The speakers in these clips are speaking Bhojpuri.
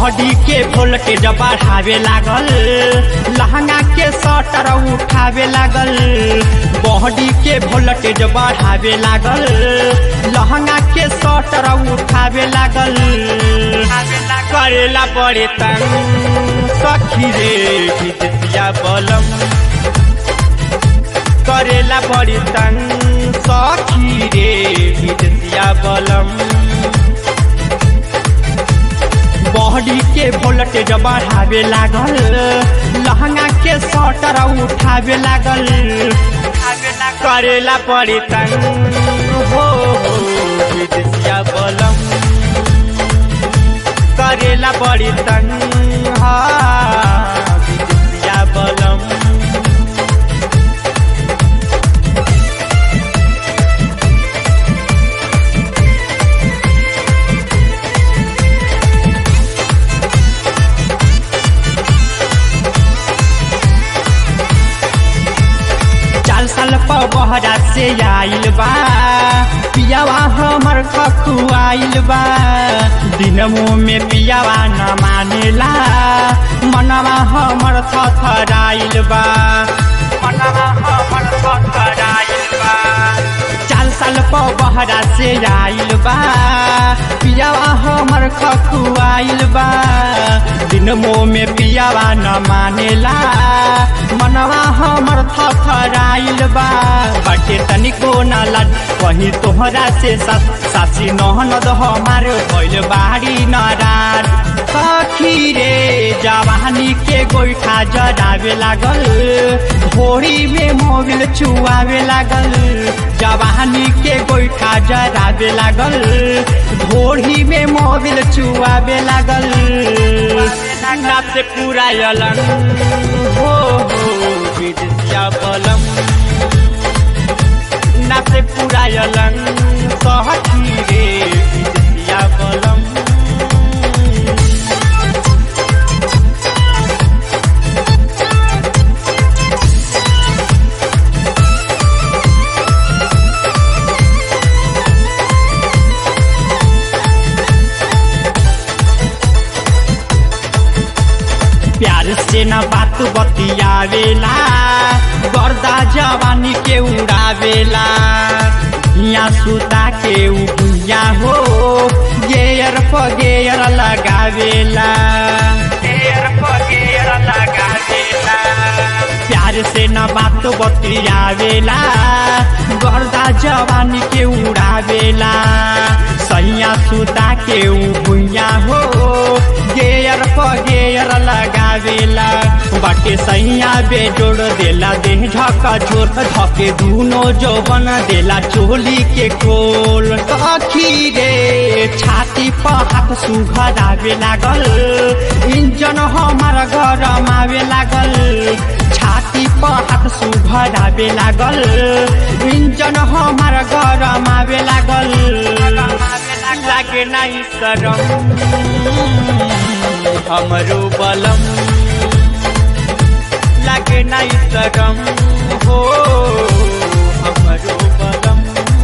बॉडी के वोल्टेज बढ़ावे लागल लहंगा के सटर उठावे लागल बॉडी के वोल्टेज बढ़ावे लागल लहंगा के सटर उठावे लागल करेला बड़े तंग सखी रे विद्या बलम करेला बड़ी तंग सखी रे विद्या बलम बॉडी के वोल्टेज बढ़ावे लागल लहंगा के सटर उठावे लागल करेला बड़ी तंग हो विद्या बलम करेला बड़ी तंग हाँ विद्या बलम चार साल पर बहरा से आइल बा पियावा हमर खखु आइल बा दिनमो में पियावा न मानेला मनवा हमर थथराइल बा मनवा हमर थथराइल बा चार साल पर बहरा से आइल बा पियावा हमर खखु आइल बा दिनमो में पियावा न मानेला मनवा हमर थथराइल बा बाटे तनिको न लड वही तोहरा से सास सासी नहनद हमार भइल बाड़ी नाराज सखी रे जवानी के गोइठा जरावे लागल भोरी में मोबिल चुआवे लागल जवानी के गोइठा जरावे लागल भोरी में मोबिल चुआवे लागल नाप से पूरा अलग हो हो विद्या बलम नाप से पूरा अलग सहती रे विद्या बलम प्यार से न बात बतियावेला गर्दा जवानी के उड़ावेला हिया सुता के उबिया हो गेयर प गेयर लगावेला गेयर प गेयर लगावेला प्यार से न बात बतियावेला गर्दा जवानी के उड़ावेला सैया सुता के उबिया हो गेयर प गेयर लगावेला बाटे सैया बेजोड़ देला देह झका झोर धके दूनो जौवन देला चोली के कोल सखी रे छाती पर हाथ सुघरावे लागल इंजन हमार गरम आवे लागल छाती पर हाथ सुघरावे लागल इंजन हमार गरम आवे लागल लागे नहीं करम हमरो बलम लागे नहीं करम हो हमरो बलम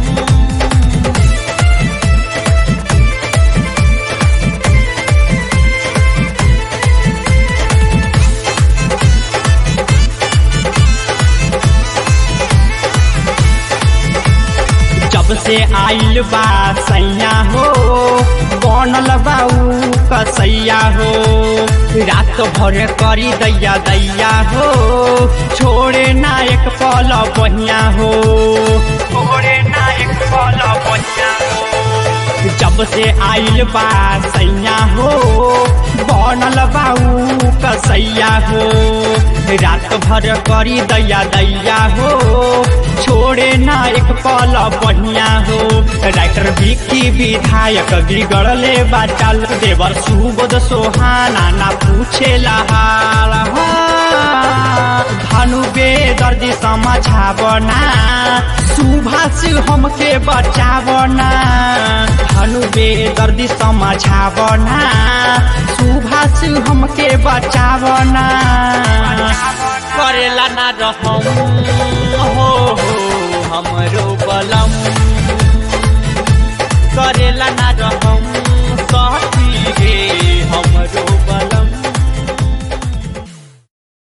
जब से आइल बा सैया हो बनल बाऊ कसैया हो रात भर करी दैया दैया हो छोड़े ना एक पल बहिया हो छोड़े ना एक पल बहिया हो जब से आइल बा सैया हो बनल बाऊ कसैया हो रात भर करी दैया दैया हो छोड़े ना एक पल बढ़िया हो राइटर विकी विधायक बिगड़ले बाचाल देवर सुबोध सोहाना ना पूछे हाल धनु बेदर्दी समझावना सुभाष हमके बचावना धनु बेदर्दी समझावना सुभाष हमके बचावना करेला ना रहम